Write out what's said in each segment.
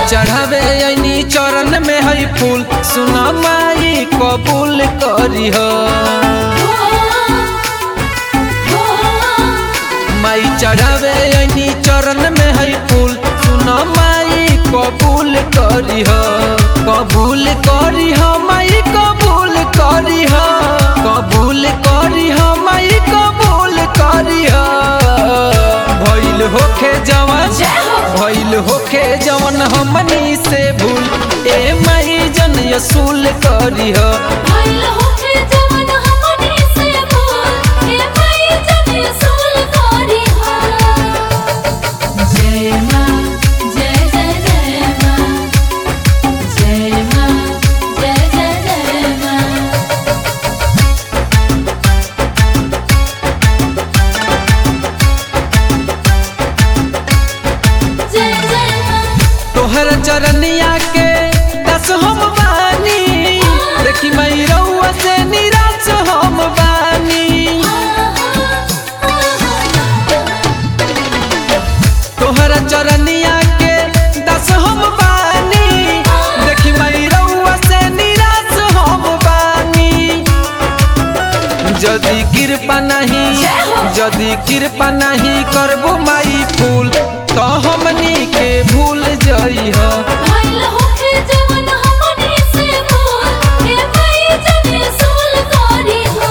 चढ़ावे ऐनी चरण में है फूल सुना माई कबूल करी हो माई चढ़ावे ऐनी चरण में है फूल सुना माई कबूल करी हो कबूल करी हो माई कबूल करी हो कबूल करी हो माई कबूल करी हो भइल होखे जवान भइल होखे जवन हमनी से भूल ए माई जन यसूल करी हो जय माँ जय जय जय माँ जय माँ जय जय जय माँ जय जय माँ तोहर चरनिया के दस हम बानी देखी मई रउआ से निराश हम बानी तोहर चरनिया के दस हम बानी देखी मई रउआ से निराश हम बानी जदि कृपा नहीं जदि कृपा नहीं करबो माई फूल तो हमनी के भूल जई हो भइल होखे जवन हमनी से भूल हे माई जने सोल करी हो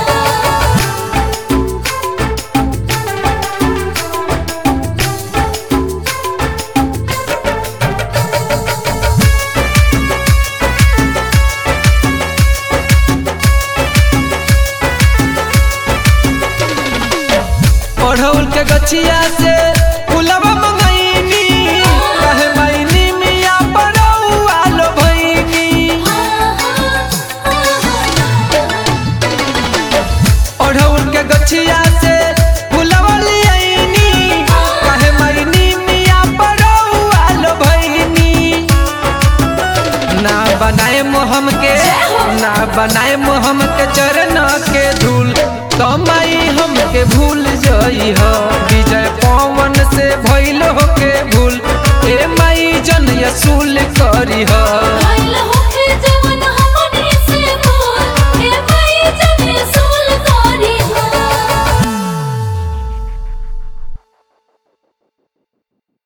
ओढ़ौल के गछिया से फुलवा मंगैनी कहे मैनी मिया बरौआ लो भैनी ओढ़ौल के गछिया से फुलवा लियैनी कहे मैनी मिया बरौआ लो भैनी ना बनाए मोहम के ना बनाए मोहम के चरण के धूल तो माई हमके भूल जई हो विजय पवन से भइल हो के भूल ए माई जन यसूल करी हो